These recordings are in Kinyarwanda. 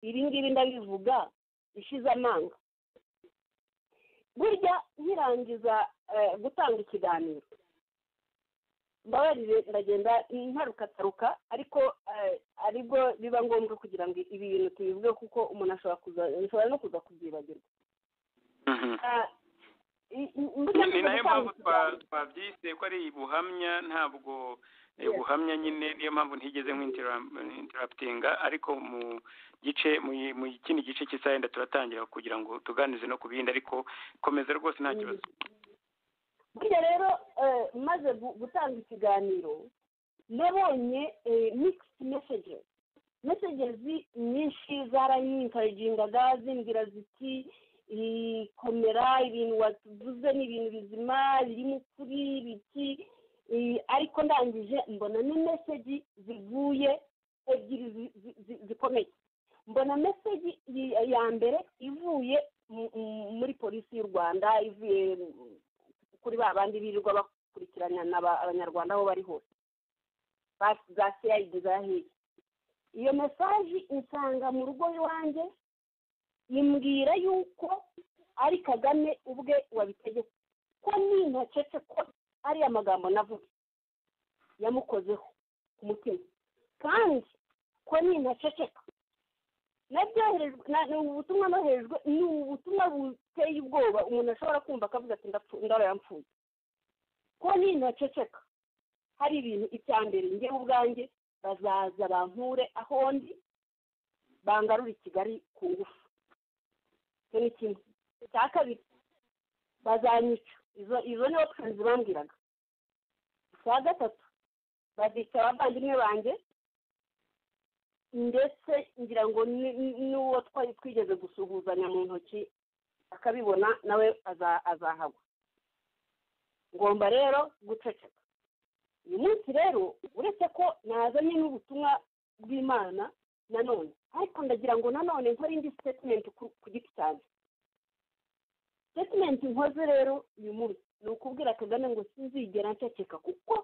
ibi ngibi ndabivuga ishize amanga burya nkirangiza gutanga ikiganiro mbabarire ndagenda ntarukataruka ariko aribwo biba ngombwa kugira ngo ibi bintu tubivuge kuko umuntu ashobora kuza ashobora no kuza kubyibagirwa ni nayo mpamvu twabyise ko ari ubuhamya ntabwo ubuhamya nyine niyo mpamvu ntigeze nk'interaputinga ariko mu gice mu kindi gice cy'isayenda turatangira kugira ngo tuganize no ku bindi ariko komeza rwose nta kibazo burya rero maze gutanga ikiganiro nabonye migisiti mesegezi mesegezi nyinshi zarayinkarijingaga zimbwira ziti komera ibintu watuvuze ni ibintu bizima birimo ukuri biki ariko ndangije mbona ni meseji zivuye ebyiri zikomeye mbona meseji ya mbere ivuye muri polisi y'u rwanda ivuye kuri ba bandi birirwa bakurikirana abanyarwanda aho bari hose za seyayidi za heri iyo mesaje insanga mu rugo iwanjye imbwira yuko ari kagame ubwe wabitegeka ko n'intacece ko ariya magambo navuga yamukozeho ku mutima kandi ko n'intaceceka ni ubutumwa noherejwe ni ubutumwa buteye ubwoba umuntu ashobora kumva akavuga ati ndaro yampfuye ko n'intaceceka hari ibintu icya mbere ngewe ubwanjye bazaza bampure aho ndi bangarura i kigali ku ngufu icyo ni kimwe icya kabiri bazanyica izo ni option bambwiraga icya gatatu bazica abavandimwe banjye ndetse ngira ngo n'uwo twari twigeze gusuhuzanya mu ntoki akabibona nawe azahagwa ngomba rero guceceka uyu munsi rero uretse ko nazanye n'ubutumwa bw'imana nanone ariko ndagira ngo nanone nkore indi sitetimenti ku giti cyanjye sitetimenti nkoze rero uyu munsi ni ukubwira kagame ngo sinzigera nceceka kuko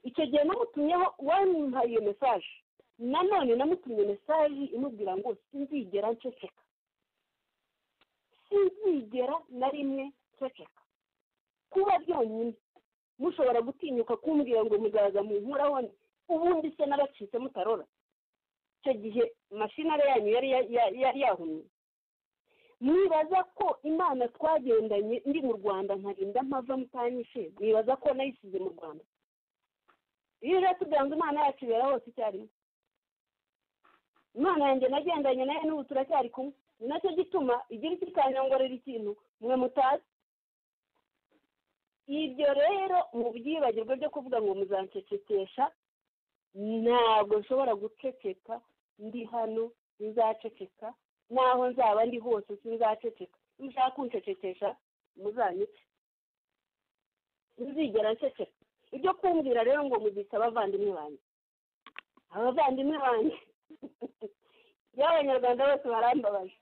icyo gihe namutumyeho uwamuhaye iyo mesaje nanone namutumye mesaje imubwira ngo sinzigera nceceka sinzigera na rimwe nceceka kuba byonyine mushobora gutinyuka kumbwira ngo muzaza mu nkuraho ubundi se n'abacitse mutarora icyo gihe mashinari yanyu yari yahumye mwibaza ko imana twagendanye ndi mu rwanda ntarinda mpava mutanyishe mwibaza ko nayisize mu rwanda iyo rero tuganza imana yacu ibera hose icyarimwe imana yanjye nagendanye nayo n'ubu turacyari kumwe ni nacyo gituma igira iki ikanyongorera ikintu mwe mutazi ibyo rero mu byibagirwa byo kuvuga ngo muzancecekesha ntabwo nshobora guceceka ndi hano ntizaceceka n'aho nzaba ndi hose sinzaceceka mushaka kuncecekesha muzanyice nzigera nceceka ibyo kumbwira rero ngo muzica abavandimwe banjye abavandimwe banjye iyo abanyarwanda bose barambabaje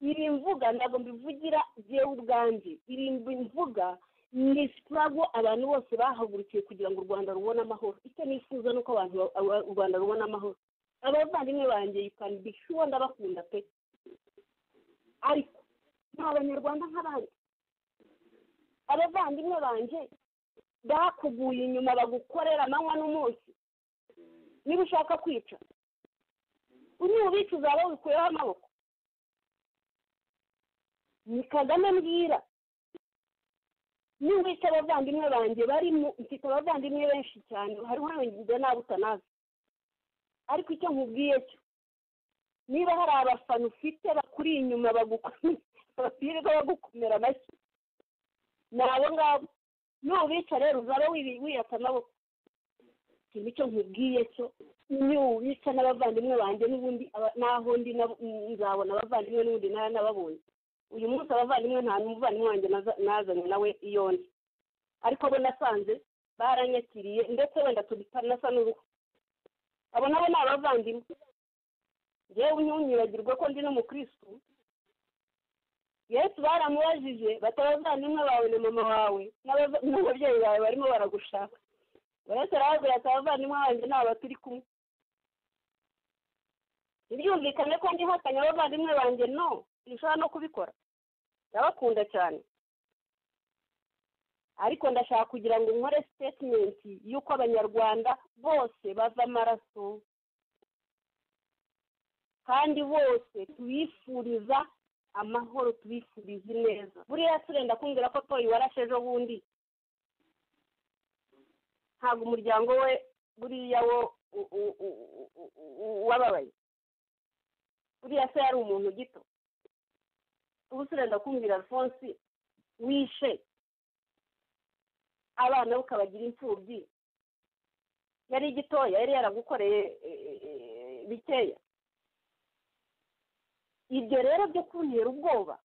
iri mvuga ntabwo mbivugira byewe ubwanjye iri mvuga ni sitarago abantu bose bahagurukiye kugira ngo u rwanda rubone amahoro icyo nifuza ni uko abantu u rwanda rubona amahoro abavandimwe banjye yukani bishuwa ndabakunda pe ariko ni abanyarwanda nk'abandi abavandimwe banjye bakuguye inyuma bagukorera amanywa n'umunsi niba ushaka kwica ubica uzaba wikuyeho amaboko ni kagame mbwira niba abavandimwe banjye barimo mfite abavandimwe benshi cyane hariho n'abagize nabo utanazi ariko icyo nkubwiye cyo niba hari abafana ufite bakuri inyuma bapirirwa bagukomera amashyi ni abo ngabo nubica rero uzaba wiyata amaboko iki nicyo nkubwiye cyo nubica n'abavandimwe banjye n'ubundi n'aho ndi nzabona abavandimwe n'ubundi nari nababonye uyu munsi abavandimwe nta n'umuvandimwe wanjye nazanye nawe iyo ndi ariko bo nasanze baranyakiriye ndetse wenda tutanasa n'uruhu abo nabo ni abavandimwe yewe ntunyibagirwe ko ndi n'umukirisitu yesu baramubajije bati abavandimwe bawe na mama wawe n'ababyeyi bawe barimo baragushaka yesu arababwira ati abavandimwe banjye ni aba turi kumwe ntibyumvikane ko ndihakanye abavandimwe banjye no ntushobora no kubikora ndabakunda cyane ariko ndashaka kugira ngo nkore sitetimenti y'uko abanyarwanda bose bava amaraso kandi bose tubifuriza amahoro tubifuriza ineza buriya turenda kumbwira ko toyi warashe ejo bundi ntabwo umuryango we buriya wo wababaye buriya se yari umuntu gito ubu turenda kumvira alphonse wishe abana be ukabagira imfubyi yari igitoya yari yaragukoreye bikeya ibyo rero byo kuntera ubwoba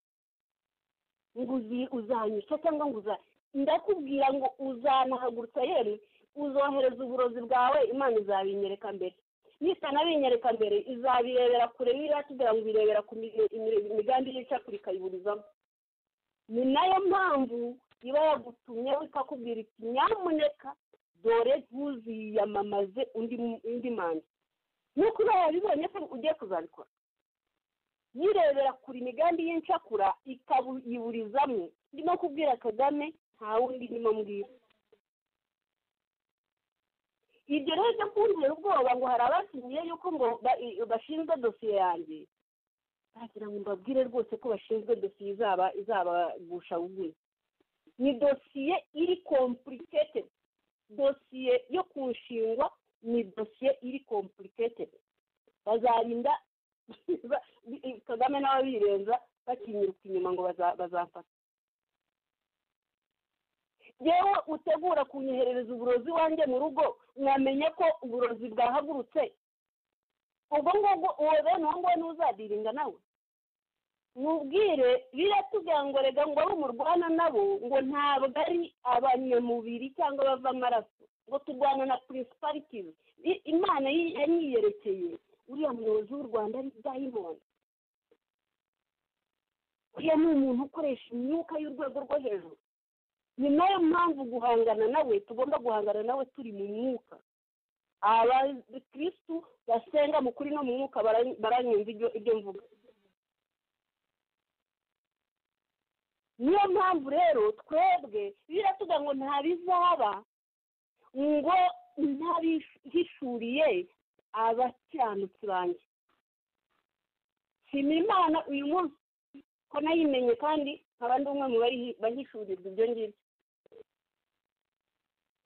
ngo uzanyica cyangwa ngo uza ndakubwira ngo uzanahagurutsa yewe uzohereza uburozi bwawe imana izabinyereka mbere nitanabinyereka mbere izabirebera kure biriya kugira ngo ibirebera ku migambi y'icakuri ikayiburizamo ni nayo mpamvu iba yagutumye ikakubwira iti nyamuneka dore ntuziyamamaze undi manda nk'uko uba wabibonye ko ugiye kuzabikora yirebera kure imigambi y'incakura ikayiburizamo ndimo kubwira kagame nta wundi ndimo mbwira ibyo rero byo kuntera ubwoba ngo hari abasinyiye yuko ngo bashinzwe dosiye yanjye bagira ngo mbabwire rwose ko bashinzwe dosiye izaba izabagusha buguye ni dosiye iri kompurikete dosiye yo kunshingwa ni dosiye iri kompurikete bazarinda kagame nawe birenza bakinyiruka inyuma ngo bazafata yewe utegura kunyoherereza uburozi wanjye mu rugo mwamenye ko uburozi bwahagurutse ubwo ngubwo uwo bene uwo nguwo ntuzadirinda nawe mubwire biratugira ngo rega ngo abe umurwana nabo ngo ntabwo ari abanyamubiri cyangwa bava amaraso ngo turwana na purisiparikizi imana yanyiyerekeye uriya muyobozi w'u rwanda ari dayimoni uriya ni umuntu ukoresha imyuka y'urwego rwo hejuru ni nayo mpamvu guhangana nawe tugomba guhangana nawe turi mu mwuka abakirisitu basenga mu kuri no mu mwuka baranyumva ibyo mvuga niyo mpamvu rero twebwe biratuga ngo nta bizaba ngo ntabihishuriye abakiranutsi banjye nshimira imana uyu munsi ko nayimenye kandi abandi umwe mu bahishurirwa ibyo ngibyo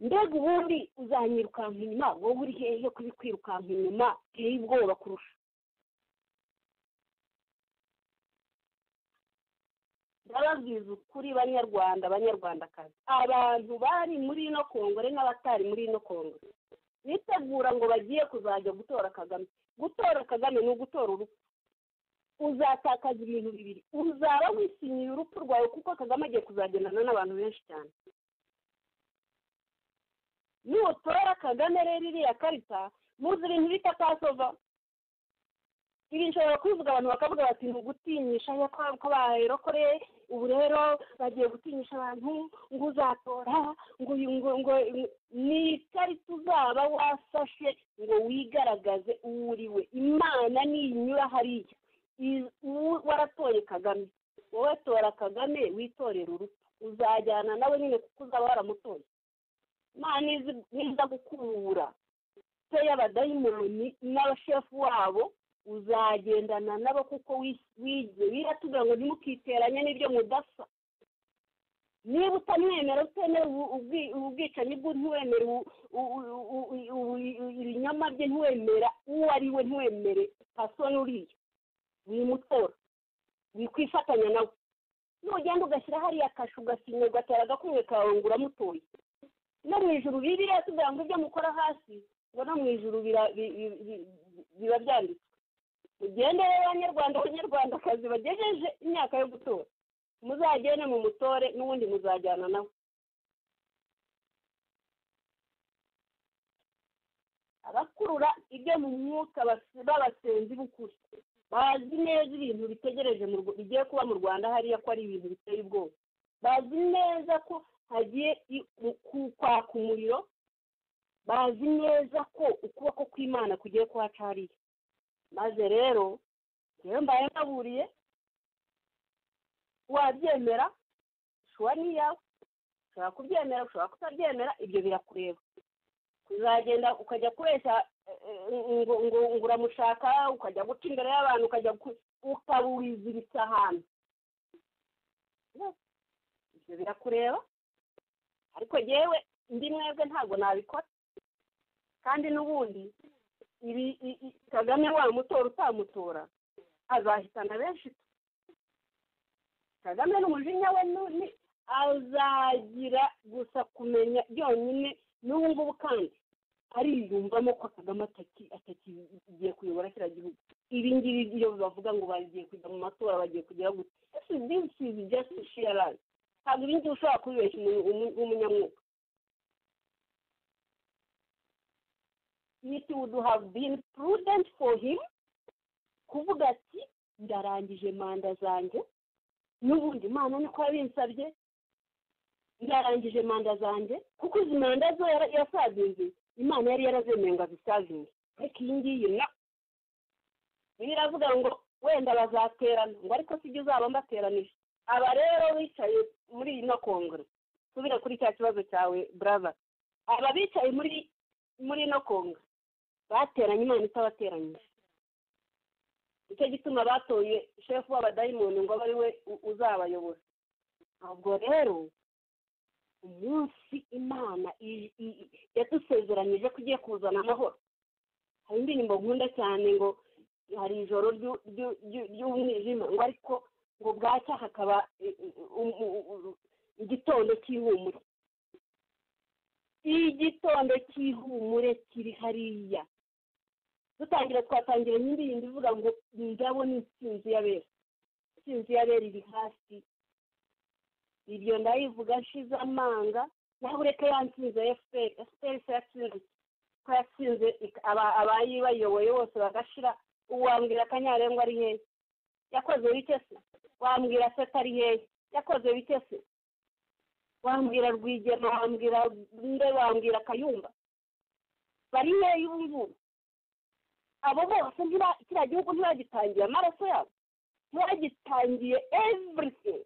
mbega ubundi uzanyirukanka inyuma wowe uri hehe kubikwirukanka inyuma uteye ubwoba kurusha ndababwiza ukuri banyarwanda banyarwandakazi abantu bari muri ino kongore n'abatari muri ino kongore bitegura ngo bagiye kuzajya gutora kagame gutora kagame ni ugutora urupfu uzatakaza ibintu bibiri uzaba wisinyiye urupfu rwawe kuko kagame agiye kuzagendana n'abantu benshi cyane nutora kagame rero iriya karita muzi ibintu bita pasova ibi nshobora kubivuga abantu bakavuga bati ntugutinyisha ko baherokoreye ubu rero bagiye gutinyisha abantu ngo uzatora ngo ngo ni ikarita uzaba wasashe ngo wigaragaze uwo uriwe imana niyinyura hariya waratoye kagame wowe tora kagame witorera urupfu uzajyana nawe nyine kuko uzaba waramutoye imana niza gukubura se y'abadayimoni n'abashefu wabo uzagendana nabo kuko wigize biratubwira ngo ntimukiteranye n'ibyo mudasa niba utamwemera utemera ubwicanyi bwe ntiwemere ibinyoma bye ntiwemera uwo ari we ntiwemere pasoni uriya wimutora wikwifatanya nawe nugenda ugashyira hariya kashu ugasinya ugatera agakumwe kawe ngo uramutoye no mu ijuru bibiriya tugira ngo ibyo mukora hasi ngo no mu ijuru biba byanditswe mugende rero abanyarwanda abanyarwandakazi bagejeje imyaka yo gutora muzagende mu mutore n'ubundi muzajyana nawe abakurura ibyo mu mwuka babasenzi b'ukuri bazi neza ibintu bitegereje bigiye kuba mu rwanda hariya ko ari ibintu biteye ubwoba bazi neza ko hagiye kwaka umuriro bazi neza ko ukuboko kw'imana kugiye kuhaca hariya maze rero rero mbaye mbaburiye wabyemera ushobora n'iyawe ushobora kubyemera ushobora kutabyemera ibyo birakureba uzagenda ukajya kubeshya ngo ngo ngo uramushaka ukajya guca imbere y'abantu ukajya ukabuwiziritse ahantu ibyo birakureba ariko yewe indi mwebwe ntabwo nabikora kandi n'ubundi ibi kagame wamutora utamutora azahitana benshi kagame n'umujinya we ni azagira gusa kumenya byonyine n'ubu ngubu kandi ariyumvamo ko kagame atakigiye kuyobora kiriya gihugu ibi ngibi iyo bavuga ngo bagiye kujya mu matora bagiye kugera gutya disi izi jasiti shiyarani ntabwo ibi ngibi ushobora kubibeshya umunyamwuga it would have been prudent for him kuvuga ati ndarangije manda zanjye n'ubundi imana niko yabinsabye ndarangije manda zanjye kuko izi manda zo yasazinze imana yari yarazemeye ngo azisazinge ariko iyi ngiyi na biravuga ngo wenda bazaterana ngo ariko sibyo uzaba mbateranije aba rero bicaye muri ino kongere subira kuri cya kibazo cyawe brava aba bicaye muri muri ino kongere bateranye imana itabateranyije nicyo gituma batoye shefu w'abadayimoni ngo abe ari we uzabayobora ntabwo rero umunsi imana yadusezeranyije ko igiye kuzana amahoro hari indirimbo nkunda cyane ngo hari ijoro ry'umwijima ngo ariko ngo bwacya hakaba igitondo cy'ihumure igitondo cy'ihumure kiri hariya dutangira twatangira indirimbo ivuga ngo ndabo ni insinzi y'abera insinzi y'abera iri hasi ibyo ndayivuga nshize amanga nawe ureke yansinze efuperi efuperi se yatsinze ko yatsinze abayibayoboye bose bagashira wambwira akanyarengwa ari hehe yakoze bike se wambwira se atari hehe yakoze bike se wambwira rwigema wambwira nde wambwira kayumba bari hehe ubu ngubu abo bose kiriya gihugu ntibagitangiye amaraso yabo ntibagitangiye everything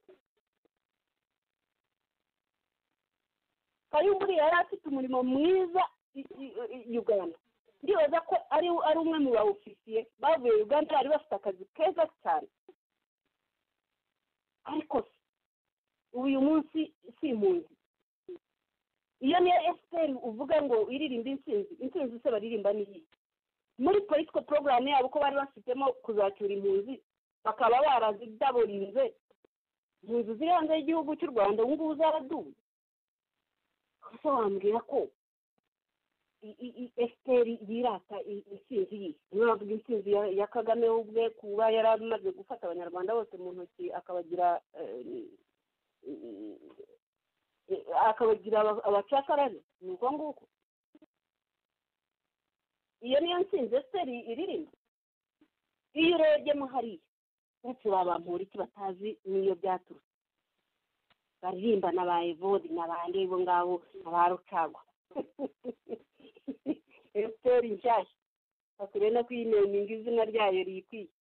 kayumba yari afite umurimo mwiza uganda ndibaza ko ari ari umwe mu bawufisiye bavuye uganda bari bafite akazi keza cyane ariko uyu munsi si impunzi iyo niyo efuperi uvuga ngo iririmba insinzi insinzi se baririmba n'iyi muri politiko porogaramu yabo ko bari bafitemo kuzacyura impunzi bakaba barazidaburinze impunzi ziri hanze y'igihugu cy'u rwanda ubu ngubu zaraduwe gusa wambwira ko efuperi yirata insinzi ye niyo bavuga insinzi ya kagame ubwe kuba yari amaze gufata abanyarwanda bose mu ntoki akabagira akabagira abacakarane ni uko nguko iyo niyo nsinzi efuperi iririmba iyo urebyemo hariya uretse ba bampura iki batazi n'iyo byaturutse baririmba na ba evodi na ba ndebo ngabo na ba rucagwa efuperi nshyashya bakwiriye no kuyineminga izina ryayo rikwiye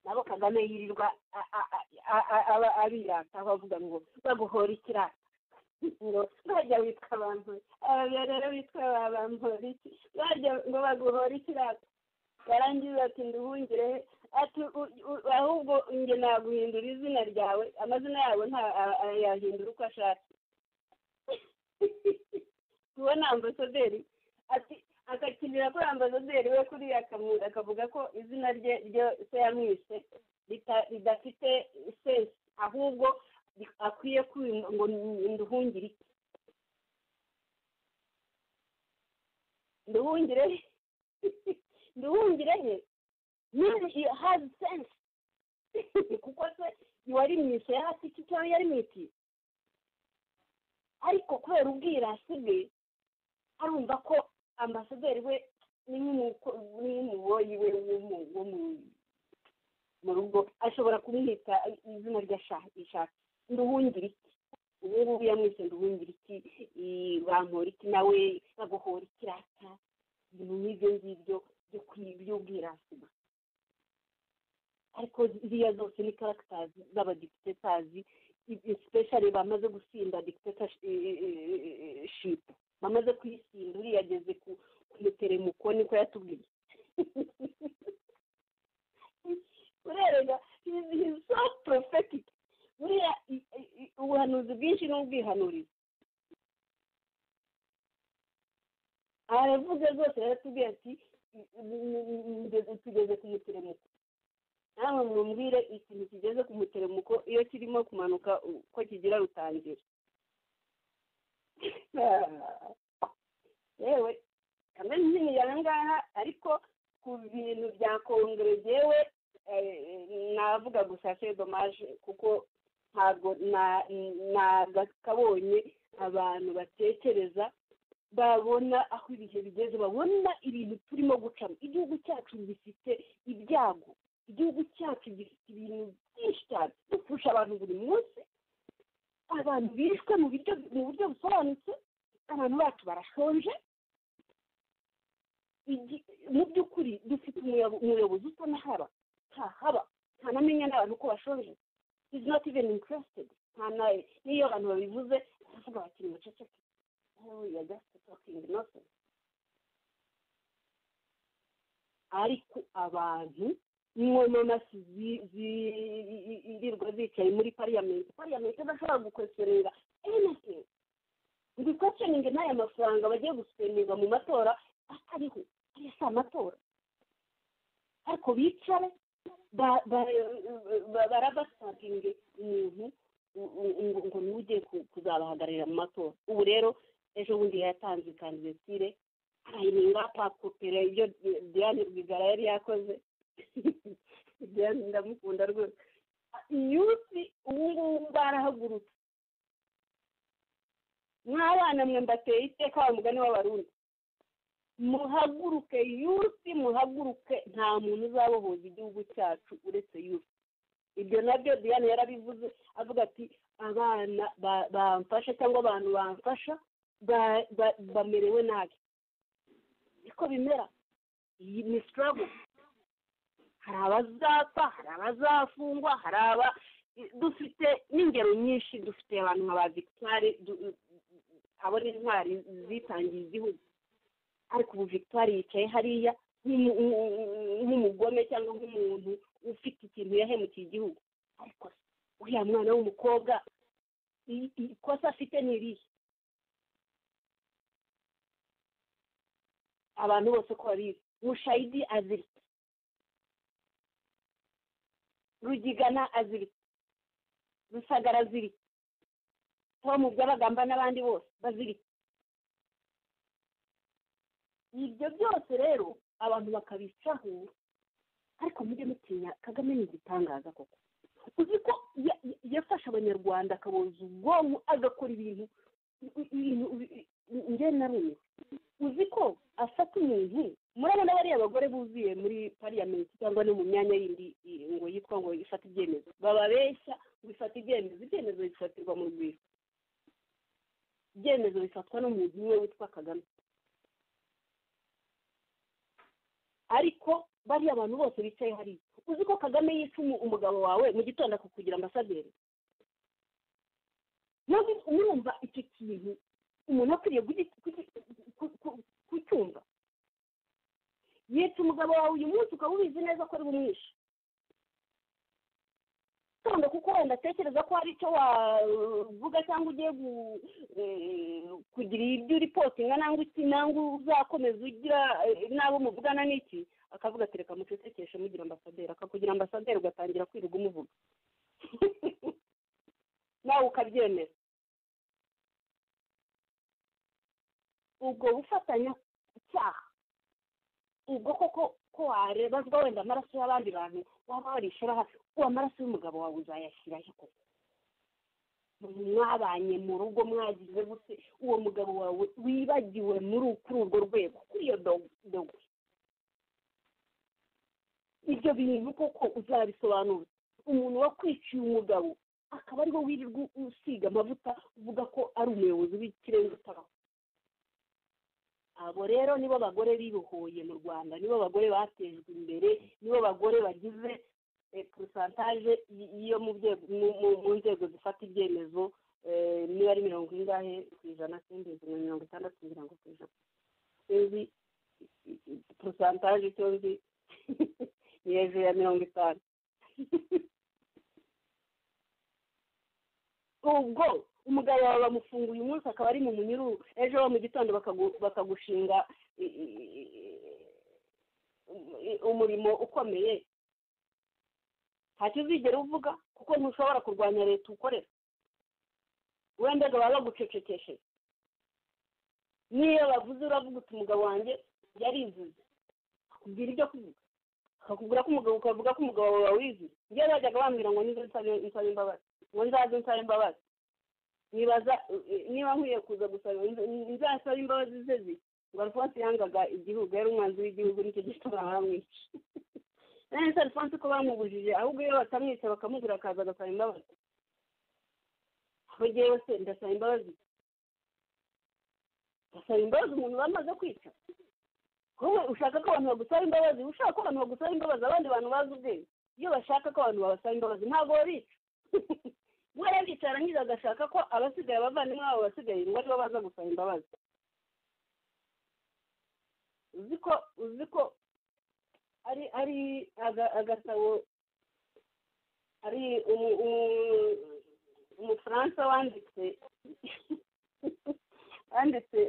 nabo kagame yirirwa abirata bavuga ngo baguhora ikirata ngo bajya witwa abantu aba rero bitwa ba bamuhora iki bajya ngo baguhora ikirata barangiza ati nduhungire ati ahubwo nge naguhindura izina ryawe amazina yabo nta yahindura uko ashaka tubona ambasaderi ati akakinira kuri ambasaderi we kuriya akavuga ko izina rye ryo se yamwise ridafite sense ahubwo akwiye ngo nduhungire iki nduhungire nduhungire he nyine hazi sense kuko se wari mu isi yari afite icyo cyangwa yari mu iti ariko kubera ubwirasi bwe arumva ko ambasaderi we ni nk'umuboyi we wo mu rugo ashobora kumwita izina ry'ishaka nduhungire iki ubu ngubu yamwisenda ubumbira iki bankora iki nawe baguhora ikirata ibintu nk'ibyo ngibyo byo by'ubwirasi ariko ziriya zose ni karagitazi z'abadiputetazi sipeshari bamaze gusinda diputetshipu bamaze kuyisinda uriya ageze ku muteremuko niko yatubwiye urerega so porofegiti buriya ubuhanuzi bwinshi ni ubwihanuriza aravuze rwose yaratubwiye ati tugeze ku muteremuko nawe mwumvire ikintu kigeze ku muteremuko iyo kirimo kumanuka ko kigira rutangira yewe kamere nini ya ngaha ariko ku bintu bya kongere yewe navuga gusa se domaje kuko ntabwo nagakabonye abantu batekereza babona aho ibihe bigeze babona ibintu turimo gucamo igihugu cyacu gifite ibyago igihugu cyacu gifite ibintu byinshi cyane dupfusha abantu buri munsi abantu bishwe mu buryo mu buryo busobanutse abantu bacu barashonje mu by'ukuri dufite umuyobozi usa n'ahaba ntahaba ntanamenya n'abantu ko bashonje is not even interested ntanaye n'iyo abantu babivuze baravuga bati ni muceceke you are just talking nonsense ariko abantu inkomamasi zirirwa zicaye muri pariyamenti pariyamenti idashobora gukweserera anything ngo ikweseninge n'aya mafaranga bagiye gusenera mu matora atariho ariyo si amatora ariko bicare barabasaginge umuntu ngo niwe ugiye kuzabahagararira mu matora ubu rero ejo bundi yatanze kandidatire arayininga pakopera ibyo diane rwigara yari yakoze diane ndamukunda rwose yusi ubu ngubu barahagurutse mw'abana mwe mbateye iteka wa mugani w'abarundi muhaguruke yusi muhaguruke nta muntu uzabohoza igihugu cyacu uretse yusi ibyo nabyo diane yarabivuze avuga ati abana bamfasha cyangwa abantu bamfasha bamerewe nabi niko bimera iyi ni sitarago hari abazapfa hari abazafungwa hari aba dufite n'ingero nyinshi dufite abantu nka ba victoire abo ni intwari zitangiye igihugu ariko ubu victoire yicaye hariya nk'umugome cyangwa nk'umuntu ufite ikintu yahemukiye igihugu ariko uriya mwana w'umukobwa ikosa afite ni irihe abantu bose ko babizi mushayidi aziritse rugigana aziritse rusagara aziritse tom by'abagamba n'abandi bose baziritse ibyo byose rero abantu bakabicaho ariko mujye mutinya kagame ni igitangaza koko uzi ko yafashe abanyarwanda akaboza ubwonko agakora ibintu njye na rumwe uzi ko afata umuntu murabona bariya bagore buzuye muri pariyamenti cyangwa no mu myanya yindi ngo yitwa ngo ifate ibyemezo bababeshya ngo ifate ibyemezo ibyemezo bifatirwa mu rwego ibyemezo bifatwa n'umuntu umwe witwa kagame ariko bariya bantu bose bicaye hariya uzi ko kagame yica umugabo wawe mu gitondo akakugira ambasaderi ntabwo mwumva icyo kintu umuntu akwiriye kucyumva yica umugabo wawe uyu munsi ukaba ubizi neza ko ari bumwishe gitondo kuko wenda atekereza ko hari icyo wavuga cyangwa ugiye kugira ibyo uripotinga nangwa iki nangwa uzakomeza ugira n'abo muvugana n'iki akavuga ati reka mucecekeshe mugira ambasaderi akakugira ambasaderi ugatangira kwirirwa umuvuga nawe ukabyemera ubwo gufatanya icyaha ubwo koko ko warebazwa wenda amaraso y'abandi bantu waba warishora hafi uwo amaraso y'umugabo wawe uzayashyiraho koko mwabanye mu rugo mwagize gute uwo mugabo wawe wibagiwe muri kuri urwo rwego kuri iyo dogwe ibyo bintu koko uzabisobanura umuntu wakwiciye umugabo akaba ariho wirirwa usiga amavuta uvuga ko ari umuyobozi w'ikirenga utabaho abo rero nibo bagore bibohoye mu rwanda nibo bagore batejwe imbere nibo bagore bagize porosantaje yo mu nzego zifata ibyemezo niba ari mirongo ingahe ku ijana simbizi na mirongo itandatu mirongo ku ijana sinzi porosantaje icyo nzi ni hejuru ya mirongo itanu ubwo umugabo wawe bamufunguye umunsi akaba ari mu munyururu ejo mu gitondo bakagushinga umurimo ukomeye ntacyo uzigera uvuga kuko ntushobora kurwanya leta ukorera wenda baba bagucecekeshe niyo bavuze uravuga uti umugabo wanjye yarivuze akubwira ibyo kuvuga akakubwira ko umugabo ukavuga ko umugabo wawe wiziwe njyewe bajyaga bambwira ngo nizo nsaba imbabazi ngo nzaze nsaba imbabazi nibaza niba nkwiye kuza gusaba nzasaba imbabazi ze ziki ngo alphonse yangaga igihugu yari umwanzi w'igihugu nicyo gituma baramwica none se alphonse ko bamubujije ahubwo iyo batamwica bakamubura akaza agasaba imbabazi aho ngewe se ndasaba imbabazi ndasaba imbabazi umuntu bamaze kwica wowe ushaka ko abantu bagusaba imbabazi ushaka ko abantu bagusaba imbabazi abandi bantu bazi ubwenge iyo bashaka ko abantu babasaba imbabazi ntabwo babica we bicara arangiza agashaka ko abasigaye abavandimwe babo basigaye ngo aribo baza gusaba imbabazi uzi ko uzi ko ari ari agasabo ari umufaransa wanditse wanditse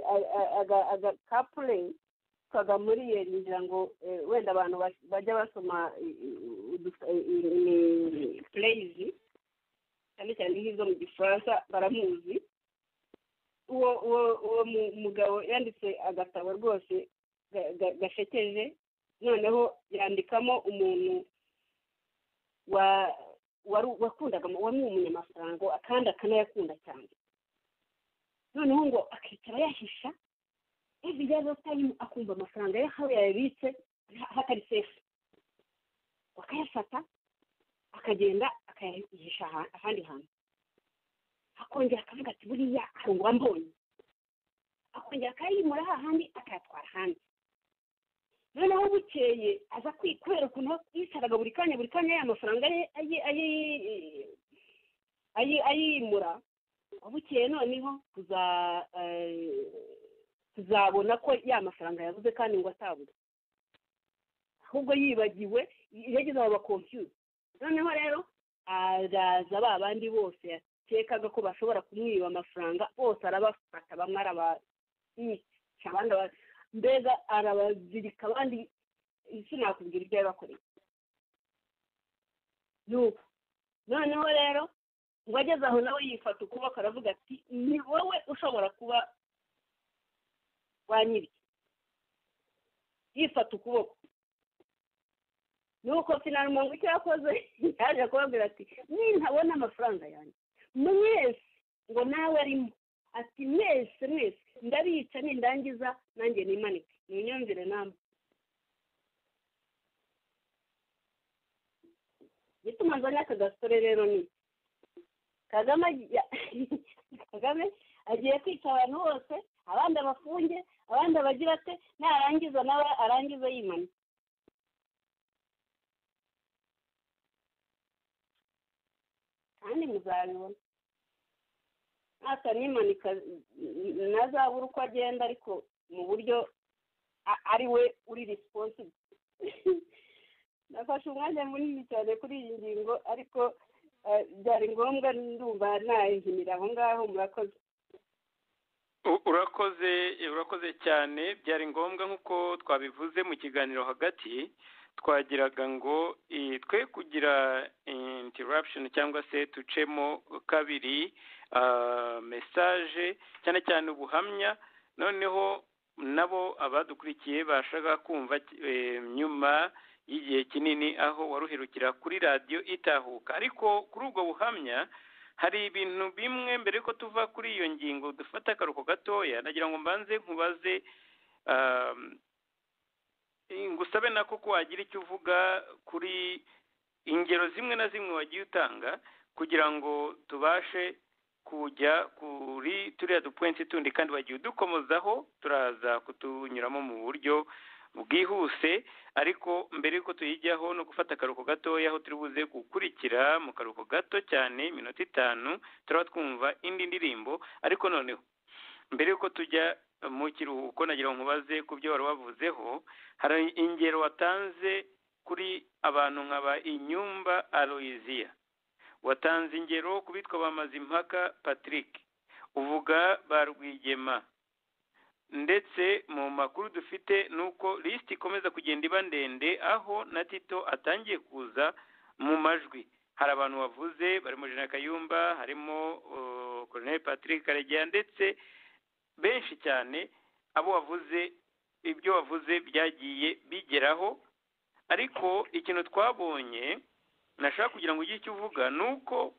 agakapure twaga muri iyo ngira ngo wenda abantu bajya basoma pureyizi cyane cyane nk'izo mu gifaransa baramuzi uwo uwo uwo mugabo yanditse agatabo rwose gashekeje noneho yandikamo umuntu wa wakundaga wari umunyamafaranga kandi akanayakunda cyane noneho ngo akicara yahisha ivi yaza tayimu akumva amafaranga ye aho yayabitse hatari sefu akayafata akagenda akayihisha ahandi hantu akongera akavuga ati buriya arungwa mbonye akongera akayimura hahandi akayatwara ahandi noneho bukeye aza kubera ukuntu yicaraga buri kanya buri kanya ya mafaranga ye ayimura bukeye noneho tuzabona ko ya mafaranga yabuze kandi ngo atabuze ahubwo yibagiwe yageze aho bakompiyuta noneho rero araza ba bandi bose yakekaga ko bashobora kumwiba amafaranga bose arabafata bamwe arabayica abandi mbega arabazirika abandi sinakubwira ibyo yabakoreye nuko noneho rero ngo ageze aho nawe yifata ukuboko aravuga ati ni wowe ushobora kuba wanyirya yifata ukuboko nuko finarumbo icyo yakoze yaje kubabwira ati nintabona amafaranga yanjye mwese ngo nawe arimo ati mwese mwese ndabica nindangiza nanjye nimanike munyumvire namwe gituma nzanye aka gasore rero ni kagame kagame agiye kwica abantu bose abandi abafunge abandi abagira ate narangiza nawe arangiza yimanika kandi muzabibona nimanika ntazabura uko agenda ariko mu buryo ari we uri risipositi nafashe umwanya munini cyane kuri iyi ngingo ariko byari ngombwa ndumva nahimira aho ngaho murakoze urakoze urakoze cyane byari ngombwa nk'uko twabivuze mu kiganiro hagati twagiraga ngo twe kugira interruption cyangwa se ducemo kabiri mesaje cyane cyane ubuhamya noneho nabo abadukurikiye bashaka kumva nyuma y'igihe kinini aho waruhirukira kuri radiyo itahuka ariko kuri ubwo buhamya hari ibintu bimwe mbere yuko tuva kuri iyo ngingo dufata akaruhuko gatoya nagira ngo mbanze nkubaze ngusabe nako ko wagira icyo uvuga kuri ingero zimwe na zimwe wagiye utanga kugira ngo tubashe kujya kuri turiya dupuwenti tundi kandi bagiye udukomozaho turaza kutunyuramo mu buryo bwihuse ariko mbere y'uko tuyijyaho no gufata akaruhuko gatoya aho turi buze gukurikira mu karuhuko gato cyane iminota itanu turaba twumva indi ndirimbo ariko noneho mbere y'uko tujya mu kiruhuko nagira ngo nkubaze ku byo wari wavuzeho hari ingero watanze kuri abantu nkaba inyumba aloyiziya watanze ingero ku bitwa ba mazimpaka patrick uvuga ba rwigema ndetse mu makuru dufite ni uko lisiti ikomeza kugenda iba ndende aho na tito atangiye kuza mu majwi hari abantu bavuze barimo jena kayumba harimo koroneri patrick karegeya ndetse benshi cyane abo wavuze ibyo wavuze byagiye bigeraho ariko ikintu twabonye nashaka kugira ngo ugire icyo uvuga ni uko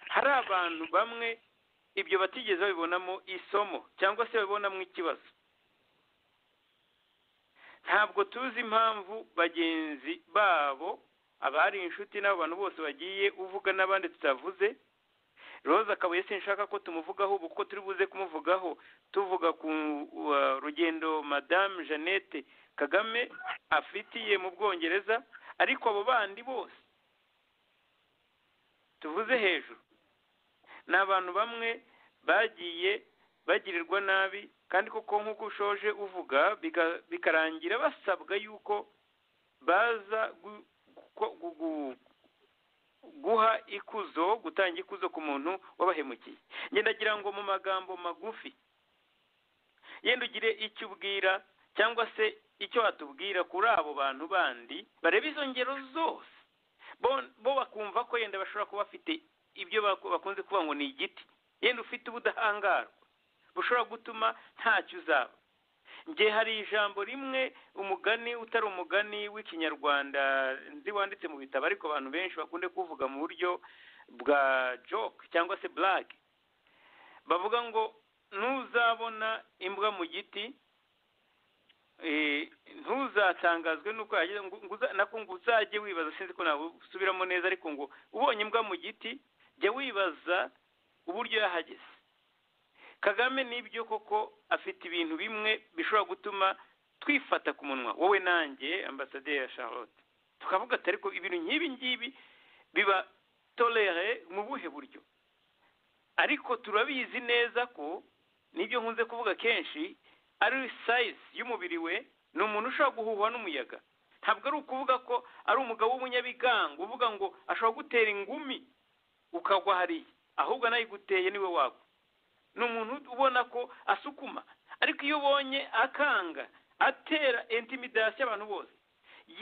hari abantu bamwe ibyo batigeze babibonamo isomo cyangwa se babibonamo ikibazo ntabwo tuzi impamvu bagenzi babo abari inshuti n'abo bantu bose bagiye uvuga n'abandi tutavuze roza akabuye sinshaka ko tumuvugaho ubu kuko turi buze kumuvugaho tuvuga ku rugendo madamu jeannette kagame afitiye mu bwongereza ariko abo bandi bose tuvuze hejuru ni abantu bamwe bagiye bagirirwa nabi kandi koko nk'uko ushoje uvuga bikarangira basabwa yuko baza guha ikuzo gutanga ikuzo ku muntu wabahemukiye ngira ngo mu magambo magufi yenda ugire icyo ubwira cyangwa se icyo watubwira kuri abo bantu bandi bareba izo ngero zose bo bakumva ko yenda bashobora kuba bafite ibyo bakunze kuvuga ngo ni igiti yenda ufite ubudahangarwa bushobora gutuma ntacyo uzaba njye hari ijambo rimwe umugani utari umugani w'ikinyarwanda nzi wanditse mu bitabo ariko abantu benshi bakunze kuvuga mu buryo bwa joke cyangwa se burage bavuga ngo ntuzabona imbwa mu giti ntuzatangazwe n'uko yageze nako ngo uzajye wibaza sinzi ko ntabwo usubiramo neza ariko ngo ubonye imbwa mu giti jya wibaza uburyo yahageze kagame nibyo koko afite ibintu bimwe bishobora gutuma twifata ku munwa wowe nanjye ambasaderi ya charlotte tukavuga atari ko ibintu nk'ibi ngibi biba torere mu buhe buryo ariko turabizi neza ko nibyo nkunze kuvuga kenshi ari sayizi y'umubiri we ni umuntu ushobora guhuhwa n'umuyaga ntabwo ari ukuvuga ko ari umugabo w'umunyabigango uvuga ngo ashobora gutera ingumi ukagwa hariya ahubwo anayiguteye niwe wagwa ni umuntu ubona ko asukuma ariko iyo ubonye akanga atera intimidasiyo abantu bose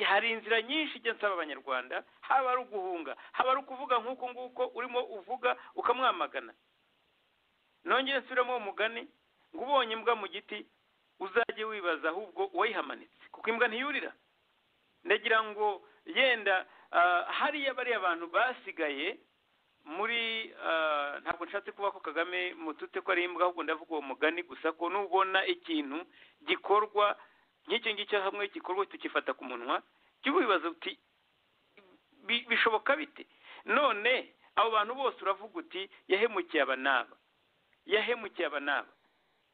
hari inzira nyinshi ijya nsaba abanyarwanda haba ari uguhunga haba ari ukuvuga nk'uko nguko urimo uvuga ukamwamagana nongere nsubiramo uwo mugani ngo ubonye imbwa mu giti uzajye wibaza ahubwo uwayihamanitse kuko imbwa ntiyurira ndagira ngo yenda hariya bariya bantu basigaye muri ntabwo nshatse kuba ko kagame mututse ko ari imbwa ahubwo ndavuga uwo mugani gusa ko nubona ikintu gikorwa nk'icyo ngicyo hamwe gikorwa tukifata ku munwa jya wibaza uti bishoboka bite none abo bantu bose uravuga uti yahemukiye aba n'aba yahemukiye aba n'aba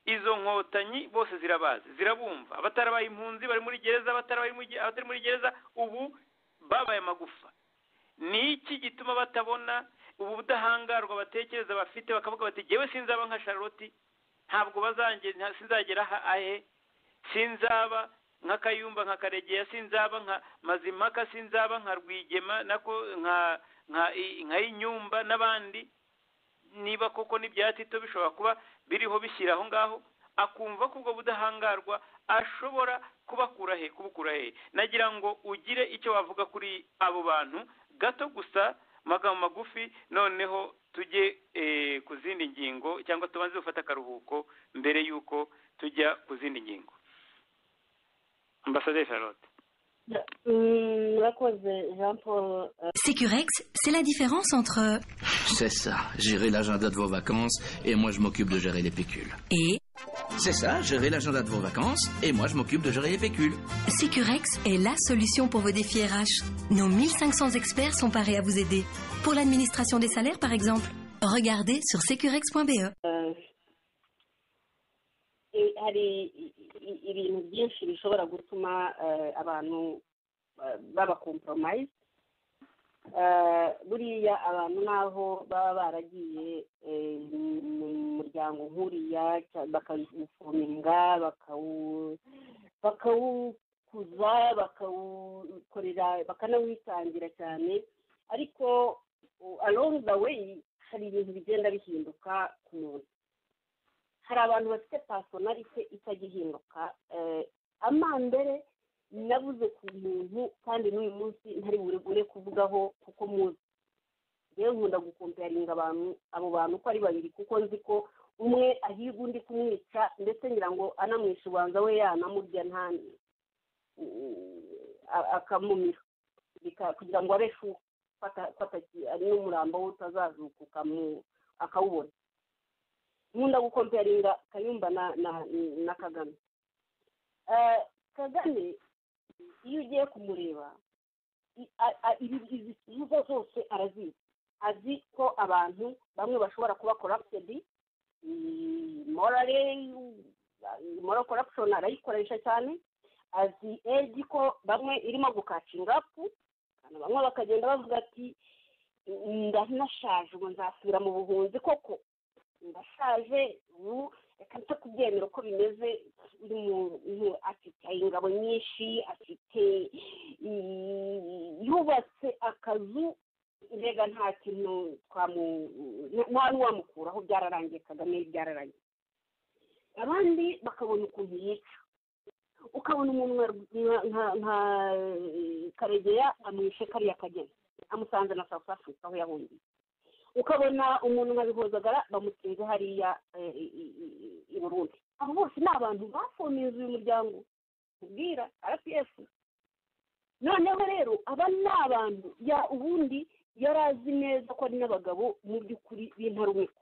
izo nkotanyi bose zirabazi zirabumva abatarabaye impunzi bari muri gereza abatari muri gereza ubu babaye amagufa ni iki gituma batabona ubu budahangarwa batekereza bafite bakavuga bati ngewe sinzaba nka charlotte ntabwo sinzagera ahe sinzaba nka kayumba nka karegeya sinzaba nka mazimaka sinzaba nka rwigema nako nka inyumba n'abandi niba koko n'ibyatito bishobora kuba biriho bishyira aho ngaho akumva ko ubwo budahangarwa ashobora kubakura he kubukura he nagira ngo ugire icyo wavuga kuri abo bantu gato gusa magambo magufi noneho tujye ku zindi ngingo cyangwa tubanze gufata akaruhuko mbere y'uko tujya ku zindi ngingo ambasaderi charlotte Sécurex, c'est la différence entre... C'est ça, gérer l'agenda de vos vacances et moi je m'occupe de gérer les pécules. Et C'est ça, gérer l'agenda de vos vacances et moi je m'occupe de gérer les pécules. Sécurex est la solution pour vos défis RH. Nos 1500 experts sont parés à vous aider. Pour l'administration des salaires, par exemple, regardez sur securex.be. Euh, et- hari i- i- ibintu byinshi bishobora gutuma eh, abantu eh, baba compromise Eh, buriya abantu naho baba baragiye eh, mu muryango nk'uriya cya- bakawufuminga bakawu- bakawukuza bakawukorera bakanawitangira cyane ariko uh, along the way hari ibintu bigenda bihinduka ku muntu hari abantu bafite pasonarite itagihinduka Eh, amambere nabuze ku muntu kandi n'uyu munsi ntari buregure kuvugaho kuko muzi yewe nkunda gukomparinga abantu abo bantu uko ari babiri kuko nzi ko umwe ahiga undi kumwica ndetse ngira ngo anamwisha ubanza we yanamurya nta a- akamumira Bika- kugira ngo abe fu fata- fata ki- ari n'umurambo we utazazuka mu- akawubona nkunda gukomparinga kayumba na na na kagame Eh, kagame iyo ugiye kumureba i- a- a- ibi- izi mvugo zose arazizi azi ko abantu bamwe bashobora kuba corrupted morale moral corruption arayikoresha cyane azi edi ko bamwe irimo gukacinga apu abantu bamwe bakagenda bavuga ati ndanashaje ubu nzasubira mu buhunzi koko ndashaje ubu reka nze kubyemera uko bimeze uyu muntu afite ingabo nyinshi afite mm, yubatse akazu mbega nta kintu twamu nta- nta n'uwamukuraho byararangiye kagame byararangiye abandi bakabona ukuntu yica ukabona umuntu nka- nka- nka- nka karegeya amwishe kariya kageni amusanze na south africa aho yahungiye ukabona umuntu nka bihozagara bamutinze hariya eh, i- i- i- i burundi abo bose ni abantu bafomize uyu muryango ubwira rpf noneho rero aba ni abantu ya ubundi yari azi neza ko ari n'abagabo mu by'ukuri b'intarumikwa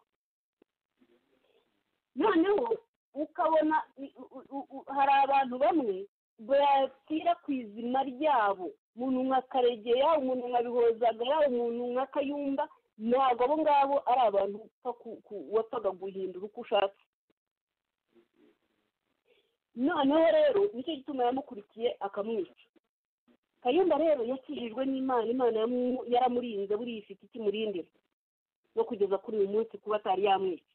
noneho ukabona i- u- u- u- hari abantu bamwe bakwirakwiza izina ryabo umuntu nka karegeya umuntu nka bihozagara umuntu nka kayumba ntabwo abo ngabo ari abantu upfa ku- ku- wapfaga guhindura uko ushatse noneho rero nicyo gituma yamukurikiye akamwica kayumba rero yakijijwe n'imana imana yamu- yaramurinze buriya ifite ikimurindira no kugeza kuri uyu munsi kuba atari yamwica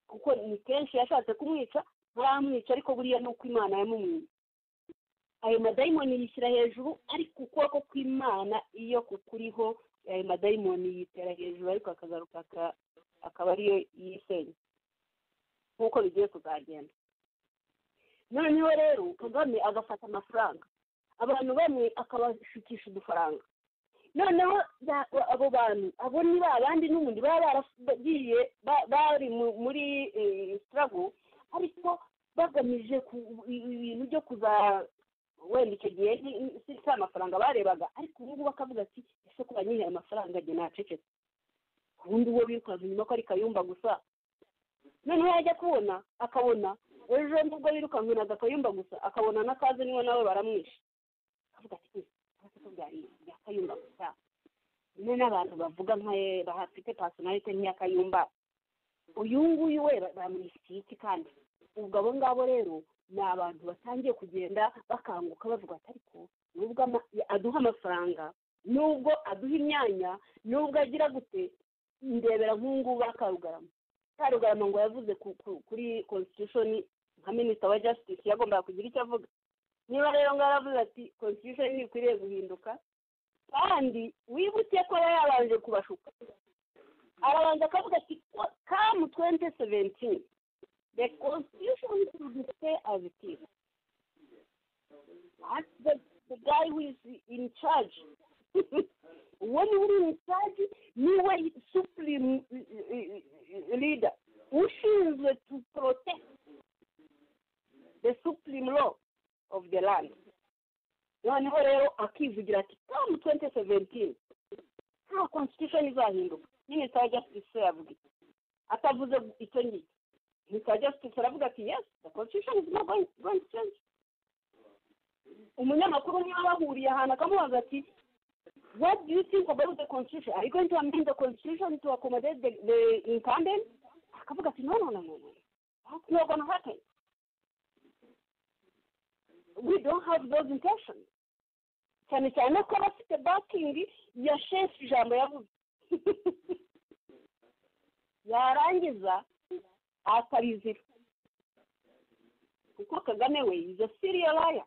kuko ni kenshi yashatse kumwica ntaramwica ariko buriya ni uko imana yamumwiye ayo madayimoni yishyira hejuru ariko ukuboko kw'imana iyo kukuriho ayo madayimoni yitera hejuru ariko akagaruka aka- akaba ariyo yisenya nk'uko bigiye kuzagenda noneho rero kagame agafata amafaranga abantu bamwe akabashukisha udufaranga noneho ba- abo bantu abo ni ba bandi n'ubundi baba baragiye ba- bari mu- muri sitarago ariko bagamije ku- ibintu byo kuza wenda icyo gihe ni- ni- si si amafaranga barebaga ariko ubu ngubu akavuga ati ese ko banyihaye amafaranga njye nacecetse ubundi uwo birukanka inyuma ko ari kayumba gusa noneho yajya kubona akabona ejo nubwo birukankanaga kayumba gusa akabona n'akazi niwe nawe baramwishe akavuga ati "Eh, ariko ko byari ibya kayumba gusa nyine n'abantu bavuga nka ye bahafite pasonarite nk'iya kayumba uyu nguyu we bamwishyitsi kandi ubwo abo ngabo rero ni abantu batangiye kugenda bakanguka bavuga ati ariko nubwo ama- aduha amafaranga nubwo aduha imyanya nubwo agira gute ndebera nk'ubu ba karugarama karugarama ngo yavuze ku- ku- kuri constitution nka minisita wa justice yagombaga kugira icyo avuga niba rero ngo yaravuze ati constitution ntikwiriye guhinduka kandi wibuke ko yari yabanje kubashuka arabanza akavuga ati kamu twente seventini the constitution should stay as it is that's the, the guy who is in charge uwo niwe uri in charge niwe supreme eh, eh, eh, leader ushinzwe to protect the supreme law of the land noneho rero akivugira ati kamu twente seventini nta constitution izahinduka nyine saa justice yavuga iki atavuze icyo ngicyo saa justice aravuga ati yes the constitution is not going, going to change umunyamakuru niba bahuriye ahantu akamubaza ati What do you think about the constitution? Are you going to amend the constitution to accommodate the, the incumbent? Akavuga ati no, no, no, no, no. That's not going to happen. We don't have those intentions. cyane cyane ko aba afite bakingi ya shefu ijambo yavuze yarangiza akabizira kuko kagame we is a serial liar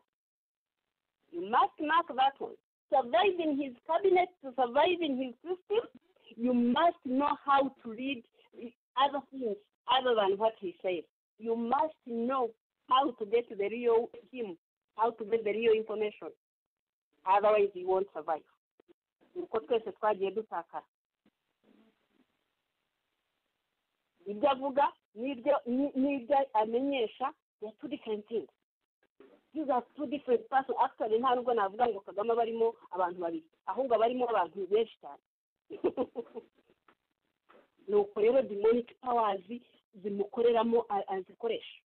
you must mark that one survive in his cabinet to survive in his system you must know how to read other things other than what he says you must know how to get the real him how to get the real information otherwise you won't survive uko twese twagiye dutakara ibyo avuga n'ibyo n'ibyo amenyesha ya two different things these are two different person actually nta nubwo navuga ngo kagame aba arimo abantu babiri ahubwo aba arimo abantu benshi cyane ni uko rero demonic powers zimukoreramo azikoresha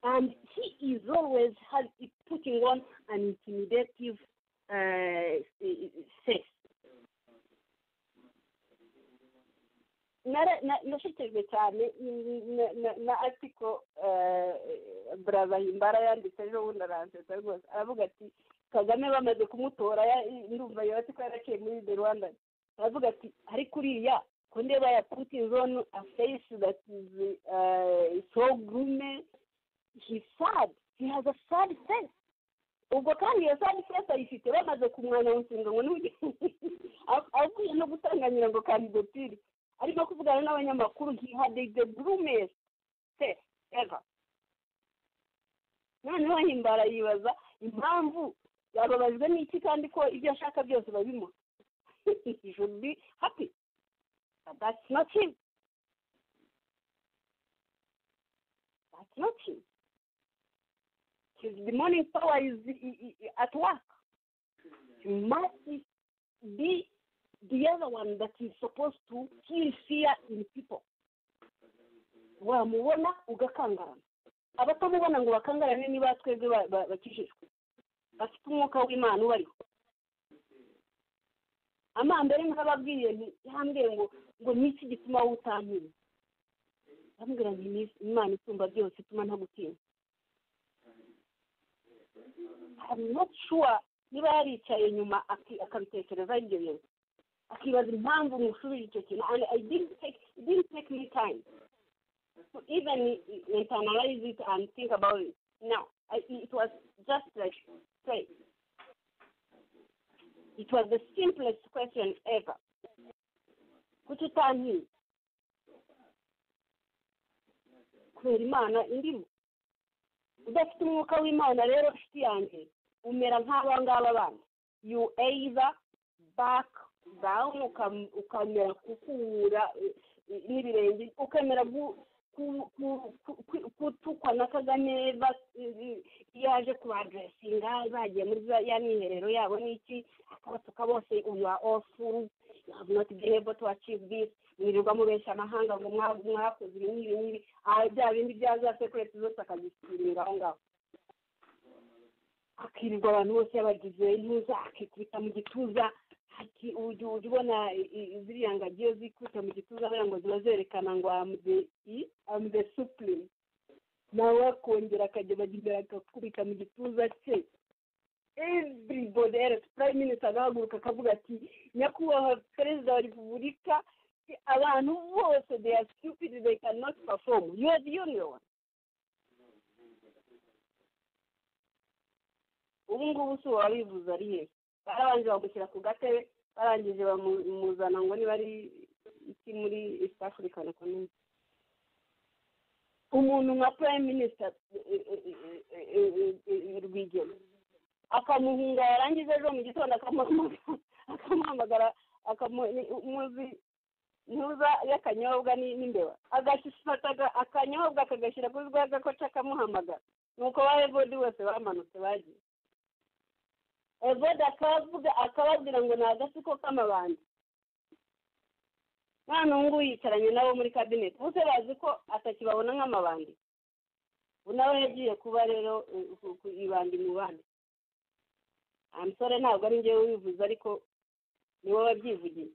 and he is always has, is putting on an intimidative uh, face. nashishikajwe cyane na article brava himbara yanditse ejo bundi aranseta rwose aravuga ati kagame bamaze kumutora ndumva iyo article yaraciye muri the rwanda aravuga ati ariko uriya ko ndeba ya putin zone a face that is uh, so gloomy he's sad he has a sad face ubwo kandi iyo sad face ayifite bamaze kumwanya mushinga ngo n'uge avuye no gutanganyira ngo kandidatire arimo kuvugana n'abanyamakuru he had the gloomest face ever noneho himbara yibaza impamvu yababajwe n'iki kandi ko ibyo ashaka byose babimuha he should be happy but that's not him that's not him. His demonic power is at work. You must be the other one that is supposed to kill fear in people. wamubona ugakangarana abatamubona ngo bakangarane niba twebwe bakijijwe bafite umwuka w'imana ubariho amambere nk'ababwiye yambwiye ngo ngo niki gituma wutankira bambwira nti imana isumba byose ituma ntagutinya I'm not sure niba yaricaye inyuma akabitekereza ibyo bintu akibaza impamvu mushubije icyo kintu and I didn't take it didn't take me time to even internalize it and think about it now I, it was just like say it was the simplest question ever kuki utankiye kubera imana irimo udafite umwuka w'imana rero inshuti yanjye umera nk'aba ngaba bana you either back down ukamera kukura n'ibirenge ukamera kutukwa na kagame iyo aje kubadresinga bagiye muri ya mwiherero yabo n'iki akabatuka bose uyu ofu have not been able to achieve this mwirirwa mubeshya amahanga ngo mwakoze ibi n'ibi n'ibi bya bindi bya za sekureti zose akazisiringa aho ngaho akirirwa abantu bose yabagize ntuza akikubita mu gituza ujya ubona ziriya ngagiyo zikubita mu gituza kugira ngo ziba zerekana ngo amze i amze supurime nawe akongera akajya bajya imbere akakubita mu gituza cye everybody else prime minister agahaguruka akavuga ati nyakubahwa perezida wa repubulika abantu bose they are stupid they cannot perform you are the only one ubu ngubu si uwabivuze ari he barabanje bamushyira ku gatebe barangije bamuzana ngo niba ari iki muri east african community umuntu nka prime minister rwigema akamuhinga yarangiza ejo mu gitondo akamuhamagara akamuzi ntuza y'akanyobwa n'imbeba agafata akanyobwa akagashyira kuri rwa gakoca akamuhamagara nuko ba evodi bose bamanutse bagiye evodi akavuga akababwira ngo ni agatsiko k'amabandi nta ngubu yicaranye nabo muri kabineti bose bazi ko atakibabona nk'amabandi ubu nawe yagiye kuba rero ku ibandi mu bandi musore ntabwo ari njyewe ubivuze ariko ni wowe wabyivugiye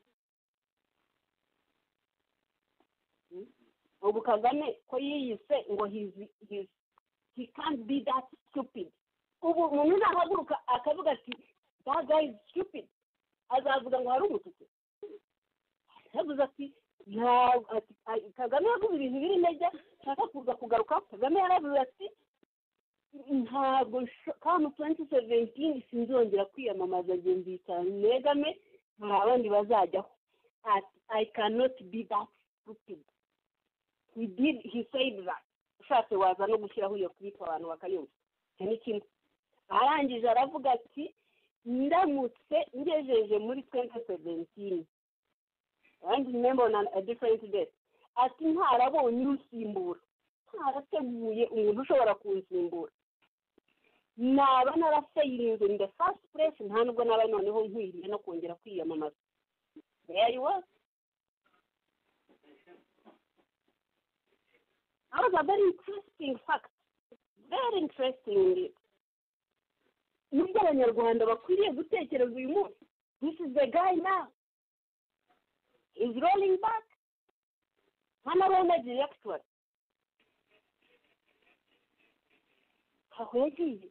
ubu kagame ko yiyise ngo hizi hizi he can't be that stupid ubu umuntu nahaguruka akavuga ati that guy is stupid azavuga ngo hari umututsi yavuze ati ntabwo ati kagame yavuze ibintu biri intege nshaka kuza kugaruka kagame yaravuze ati ntabwo kamu tuwenti seventini sinzongera kwiyamamaza igihe mbita negame nta bandi bazajyaho ati i cannot be that stupid he did he said that ushatse waza no gushyiraho iyo clip abantu bakayumva icyo ni kimwe arangije aravuga ati ndamutse ngejeje muri twenti seventini abandi member on a different day ati ntarabonye urusimbura ntarateguye umuntu ushobora kunsimbura naba naraseyirinze in the first place nta nubwo naba noneho nkwiriye no kongera kwiyamamaza there you was that was a very interesting fact very interesting indeed nubwo abanyarwanda bakwiriye gutekereza uyu munsi this is the guy now is rolling back ntanabona director aho yagiye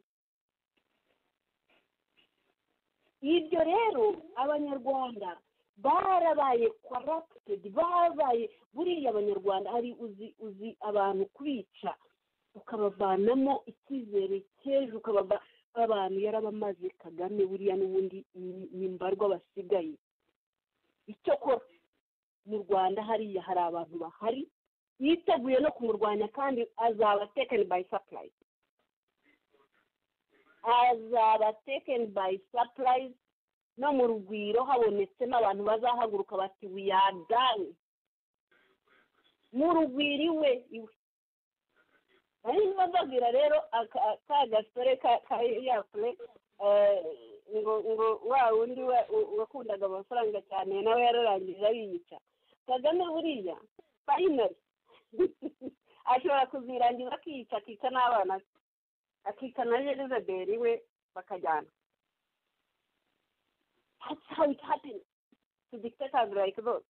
ibyo rero abanyarwanda barabaye kwaraputedi barabaye buriya abanyarwanda hari uzi uzi abantu kwica ukabavanamo icyizere cy'ejo ukabava abantu yarabamaze kagame buriya n'ubundi ni mbarwa basigaye icyakora mu rwanda hariya hari abantu bahari yiteguye no kumurwanya kandi azaba tekeni bayi sapurayizi azaba tekeni bayi sapurayizi no mu rugwiro habonetsemo abantu bazahaguruka bati wiyadani mu rugwiro iwe iwe hanyuma bababwira rero ka gasore ka yapure ngo ngo wa wundi wakundaga amafaranga cyane nawe yararangije ariyica kagame buriya fayinari ashobora kuzirangiza akiyica akica n'abana be akica na elizabeth we bakajyana that's how it happens to dictators like those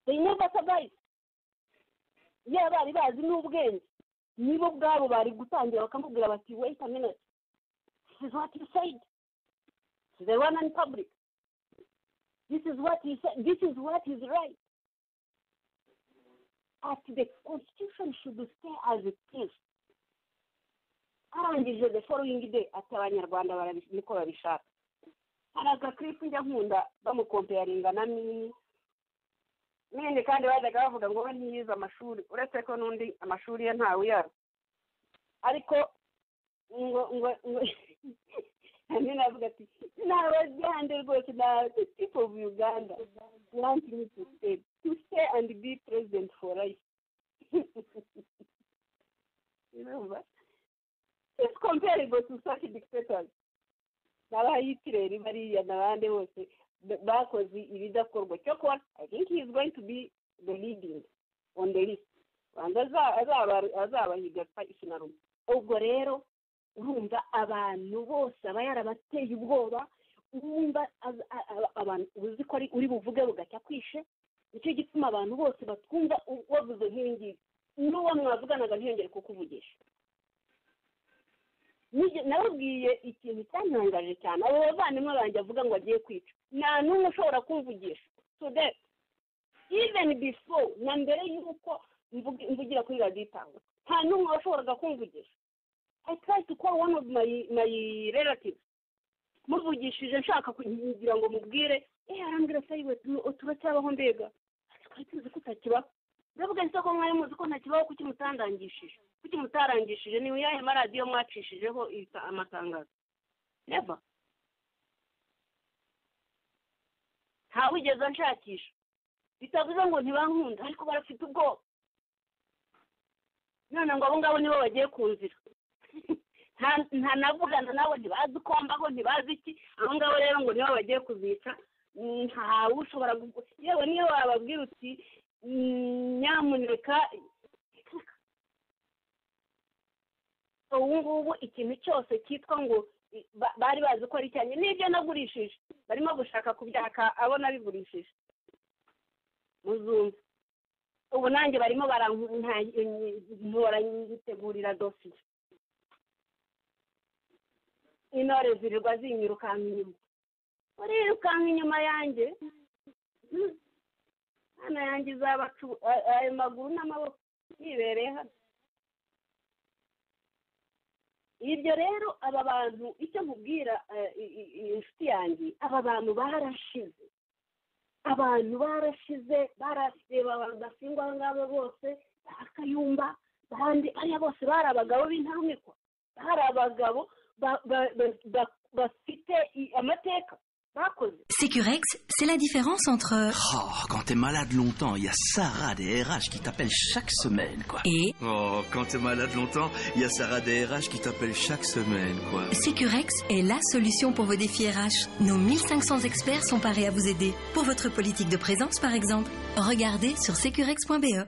they never survive iyo bari bazi n'ubwenge nibo ubwabo bari gutangira bakamubwira bati wait a minute this is what he said to the one in public this is what he said. This is what is right. As the constitution should stay as it is. arangije the following day ati abanyarwanda niko babishaka hari agakripu njya nkunda bamukompeyaringa na mini mini kandi bajyaga bavuga ngo we ntiyize amashuri uretse ko n'undi amashuri ye ntawe uyara ariko ngo ngo ngo kandi navuga ati ntabagande rwose na the people of uganda want me to stay to stay and be president for life urumva it's comparable to such dictators n'abayitireri bariya n'abandi bose bakoze ibidakorwa cyokora i think he is going to be the leading on the list banza azabahiga ikinarumwe ubwo rero urumva abantu bose aba yarabateye ubwoba wumva abantu uzi ko uri buvuge bugacya kwishe nicyo gituma abantu bose batwumva wavuze nk'iyingiyi n'uwo mwavuganaga ntiyongere kukuvugisha nababwiye ikintu cyantangaje cyane abo bavandimwe banjye avuga ngo agiye kwica nta n'umwe ushobora kumvugisha today even before na mbere y'uko mvugira kuri radiyo itanga nta n'umwe washoboraga kumvugisha I tried to call one of my my relatives muvugishije nshaka kugira ngo mubwire eh arambwira sayi we turacyabaho mbega twari tuzi ko utakibaho ndavuga nse ko mwari muzi ko ntakibaho kuki mutandangishije kuki mutarangishije ni uyahe maradiyo mwacishijeho amatangazo never ntawigeze nshakisha bitavuze ngo ntibankunda ariko barafite ubwoba none ngo abo ngabo nibo bagiye kunzira nta navugana nabo ntibazi uko mbaho ntibazi iki abo ngabo rero ngo nibo bagiye kuzica ntawe ushobora yewe niyo wababwira uti nyamuneka ubu ngubu ikintu cyose cyitwa ngo ba- bari bazi ko ari icyanjye n'ibyo nagurishije barimo gushaka kubyaka abo nabigurishije muzumva ubu nanjye barimo barampora nyitegurira dosiye intore zirirwa zinyirukanka inyuma urirukanka inyuma yanjye Hmm. Mana yanjye izaba cu- a- ayo maguru n'amaboko yibereye hano ibyo rero aba bantu icyo nkubwira eh, i- i- i- inshuti yanjye aba bantu barashize abantu barashize barareba basingwa abo ngabo bose bakayumba bande ariya bose bari abagabo b'intarumikwa bari abagabo ba- ba- ba- ba- bafite i- amateka bakoze Sécurex, c'est la différence entre Oh, quand t'es malade longtemps, il y a Sarah des RH qui t'appelle chaque semaine, quoi. et Oh, quand t'es malade longtemps, il y a Sarah des RH qui t'appelle chaque semaine, quoi. Sécurex est la solution pour vos défis RH. Nos 1500 experts sont parés à vous aider. Pour votre politique de présence, par exemple, regardez sur securex.be.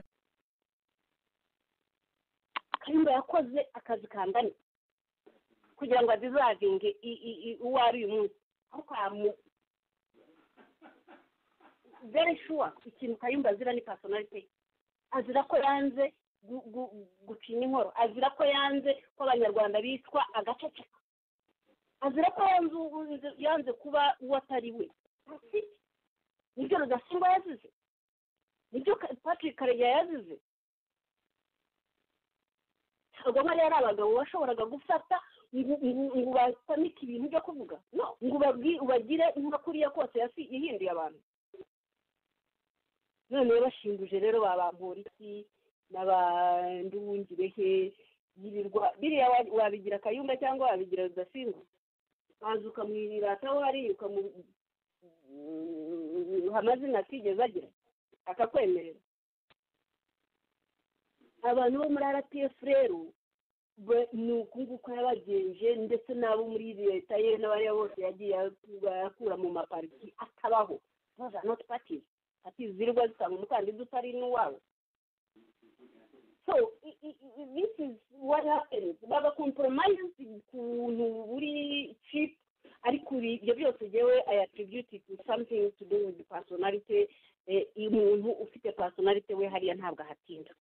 kayumba yakoze akazi kangana kugira ngo azizavinge i- i- i- uwo ari uyu munsi ariko yamu very sure ikintu kayumba azira ni personality ye. azira ko yanze gu- gu- gucinya inkoro azira ko yanze ko abanyarwanda bitwa agaceceka azira ko yanze u- yanze kuba uwo atari we Afite. nibyo rudasimba yazize nibyo Ka- patrick karegeya yazize ubwo nk'ariya ari abagabo washoboraga gufata ngo ngo- ngo batamike ibintu byo kuvuga no ngo ubabwi- ubagire nka kuriya kose yasi- yahinduye abantu none bashinguje rero ba bamporiki n'abanduwungirehe yirirwa biriya wa- wabigira kayumba cyangwa wabigira rudasimba waza ukamwirira ataho hariya ukamuha amazina atigeze agira akakwemerera abantu bo muri rpf rero ba- ni uku nguku yabagenje ndetse n'abo muri leta ye n'abariya bose yagiye akura mu mapariki atabaho those are not parties parties zirirwa zitanga umukandida utari n'uwabo so i- i- i- this is what happens bagakompromise ukuntu buri cheap ariko ibi- ibyo byose jewe i attribute it to something to do with personality eh, umuntu ufite personality we hariya ntabwo ahatinda